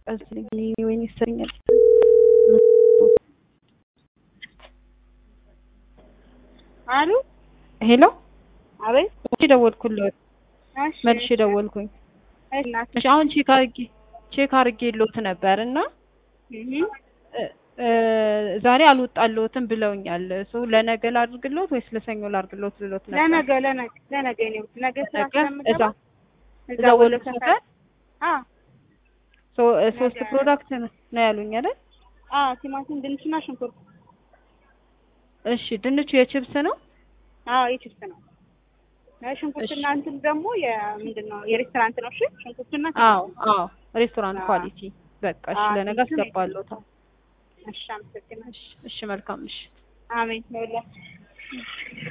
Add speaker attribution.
Speaker 1: ቀዝልኝ ወይኔ ይሰኛል።
Speaker 2: አሉ
Speaker 1: ሄሎ
Speaker 2: አቤት።
Speaker 1: እሺ ደወልኩልህ፣
Speaker 2: እሺ
Speaker 1: መልሼ ደወልኩኝ።
Speaker 2: እሺ እናት
Speaker 1: እሺ አሁን ቼክ አድርጌ ቼክ አድርጌልዎት ነበር እና
Speaker 2: እህ
Speaker 1: እ- እ ዛሬ አልወጣልዎትም ብለውኛል። ሶ ለነገ ላድርግልዎት ወይስ ለሰኞ ላድርግልዎት ልሎት ነበር?
Speaker 2: ለነገ ለነገ ለነገ ነው ነገ ስራ
Speaker 1: ነገ እዛ
Speaker 2: ስለምገባ
Speaker 1: እዛ ወሎ ሰፈር
Speaker 2: አ
Speaker 1: ሶ እ ሶስት
Speaker 2: ነገ-
Speaker 1: ፕሮዳክት ነው ያሉኝ አይደል?
Speaker 2: አ ቲማቲም፣ ድንችና ሽንኩርት።
Speaker 1: እሺ ድንቹ የችብስ ነው?
Speaker 2: አዎ የችብስ ነው። ሽንኩርትና እንትን ደግሞ የምንድን ነው የሬስቶራንት ነው። እሺ ሽንኩርትና
Speaker 1: አዎ አዎ ሬስቶራንት
Speaker 2: አዎ።
Speaker 1: ኳሊቲ። በቃ እሺ
Speaker 2: አዎ፣
Speaker 1: ለነገ
Speaker 2: እንትን
Speaker 1: አስገባለሁ።
Speaker 2: እሺ አመሰግናለሁ።
Speaker 1: እሺ እሺ መልካም እሺ
Speaker 2: አሜን ይሁንልህ።